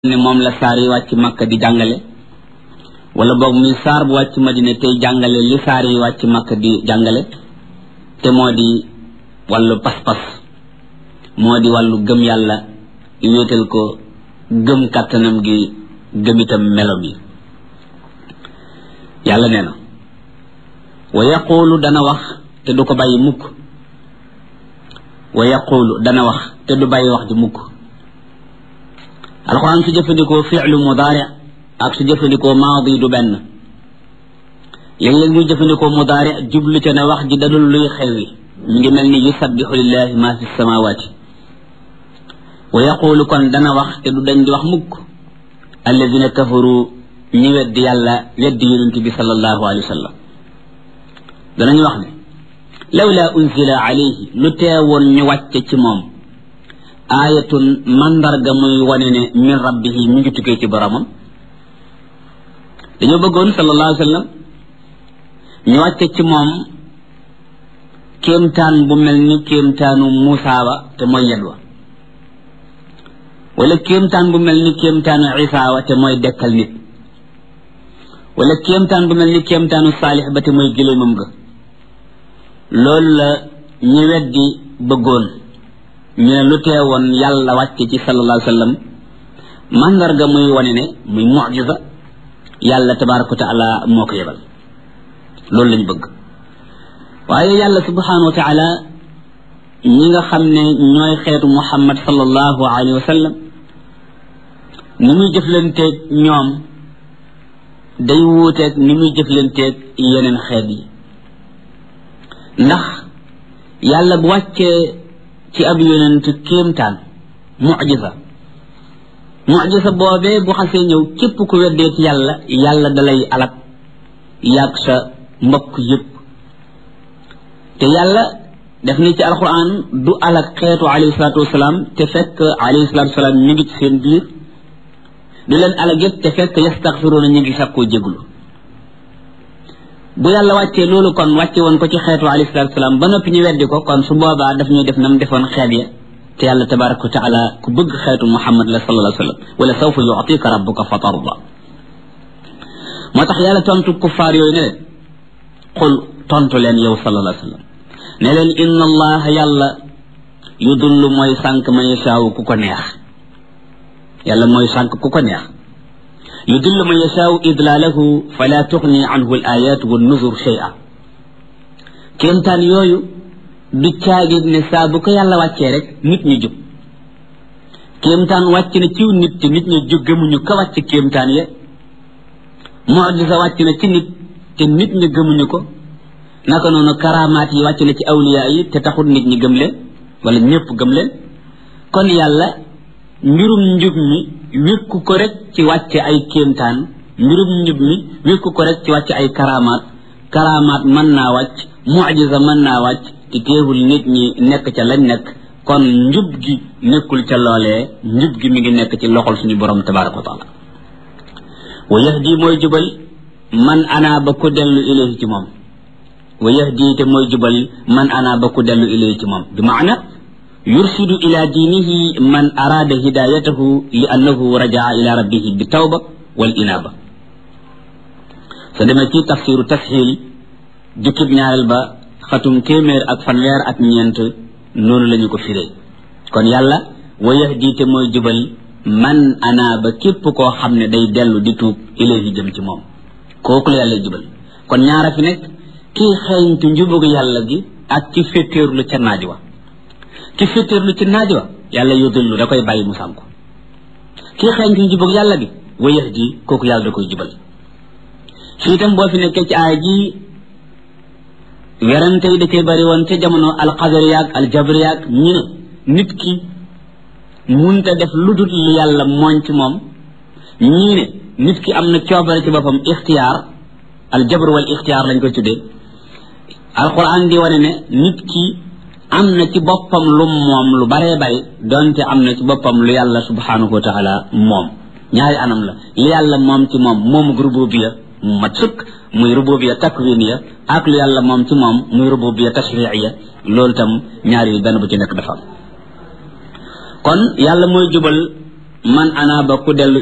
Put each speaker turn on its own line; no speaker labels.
ne moom la saar yi wàcc makka di jàngale wala boog muy saar bu wàcc madina tey jàngale li saar yi wàcc makka di jàngale te moo di wàllu pas-pas moo di wàllu gëm yàlla wéetal ko gëm kàttanam gi gëm itam melom yi yàlla nee na wa yaquulu dana wax te du ko bàyyi mukk wa yaquulu dana wax te du bàyyi wax di mukk alxuraan su jëfandikoo fi'lu mudaari ak su jëfandikoo maadi du benn léeg-léeg muy jëfandikoo mudaari jublu ca ne wax ji dadul luy xewi mi ngi mel ni yusabbihu lillahi ma fi samawati wa yaqulu kon dana wax te du dañ di wax mukk alladina kafaru ñi weddi yàlla weddi yonent bi sallallahu alayhi wa sallam danañu wax ne lawla unzila alayhi lu teewoon ñu wàcce ci moom aayatun mandarga muy wane ne min rabbihi mi ngi tukkee ci boromam dañoo bëggoon sallallahu alayhi wa sallam ñu wàcce ci moom kéemtaan bu mel ni kéemtaanu Muusa ba te mooy yet wa wala kéemtaan bu mel ni kéemtaanu Isa wa te mooy dekkal nit wala kéemtaan bu mel ni kéemtaanu Saalix ba te mooy gëléemam ga loolu la ñu weddi bëggoon ñu ne lu teewoon yàlla wàcce ci sallallahu alayhi wa sallam mandarga muy wane ne muy mucjisa yàlla tabaraka wa taala moo ko yebal loolu lañu bëgg waaye yàlla subhanahu wa taala ñi nga xam ne ñooy xeetu muhammad sallallahu alayhi wa sallam ni muy jëflanteeg ñoom day wuuteeg ni muy jëflanteeg yeneen xeet yi ndax yàlla bu wàccee ci ab yonent kéemtaan mucjisa mucjisa boobee bu xasee ñëw képp ku weddee ci yàlla yàlla dalay alak yàgg sa mbokk yëpp te yàlla def ni ci alquran du alak xeetu alayhi salaatu wasalaam te fekk alayhi salaatu wasalaam ñu ngi ci seen biir du leen alak yëpp te fekk yastaxfiruuna ñu ngi sakkoo jéglu bu yàlla wàccee loolu kon wàcce woon ko ci xeetu alayhi salaatu wasalaam ba noppi ñu weddi ko kon su boobaa daf ñuy def nam defoon xeet ya te yàlla tabaraka wa taala ku bëgg xeetu muhammad la sallallahu alayhi wa sallam wala sawfa yu'tika rabbuka fa tarda moo tax yàlla tontu kuffaar yooyu ne leen xul tontu leen yow sallallahu alayhi wa sallam ne leen inna allaha yàlla yudullu mooy sànq man yashaawu ku ko neex yàlla mooy sànq ku ko neex yudillu man yashaau idlaalahu fala tuxni anhu al ayat wa nuzur shay'a kéemtaan yooyu du caagit ne saa bu ko yàlla wàccee rek nit ñi jub kéemtaan wàcc na ciw nit te nit ñi jub gëmuñu ka wàcc kéemtaan ya mucjisa wàcc na ci nit te nit ñi gëmuñu ko naka noonu karamaat yi wàcc na ci awliya yi te taxul nit ñi gëm leen wala ñëpp gëm leen kon yàlla mbirum njub mi wékku ko rek ci wàcce ay kéemtaan mbirum njub mi wékku ko rek ci wàcce ay karamaat karamaat mën naa wàcc mucjisa mën naa wàcc te teewul nit ñi nekk ca lañ nekk kon njub gi nekkul ca loolee njub gi mi ngi nekk ci loxol suñu borom tabaraka wa taala wa yahdi mooy jubal man ana ba ku dellu ilayhi ci moom wa yahdi te mooy jubal man ana ba ku dellu ilayhi ci moom bi maana yursidu ila diinihi man araada hidayatahu li annahu rajaa ila rabbihi bi tawba wal inaaba sa demee ci tafsiru tasxiil jukkib ñaareel ba xatum téeméer ak fanweer ak ñeent noonu la ñu ko firee kon yàlla wa yahdi te mooy jubal man ana ba képp koo xam ne day dellu di tuub ilayhi jëm ci moom kooku la yàlla jubal kon ñaara fi nekk kii xeeñtu njubug yàlla gi ak ci féttéerlu ca naaj wa ki féttéerlu ci naaj wa yàlla yudillu da koy bàyyi mu sànku kii xeeñtu njubug yàlla gi wa yahdi kooku yàlla da koy jubal fii itam boo fi nekkee ci aaya ji werante yi da cee bari woon ca jamono alxadariyaak aljabariyaak ñu ne nit ki munta def lu dul li yàlla mooñ ci moom ñii ne nit ki am na coobare ci boppam ixtiyaar aljabr wal ixtiyaar lañ koy tuddee alquran di wane ne nit ki am na ci boppam lu moom lu baree bari donte am na ci boppam lu yàlla subhanahu wa taala moom ñaari anam la li yàlla moom ci moom moomu rububiya mu mat sëkk muy rububiya takwiniya ak lu yàlla moom ci moom muy rububiya tashriiya loolu tam ñaari benn bu ci nekk dafa am kon yàlla mooy jubal man anaaba ku dellu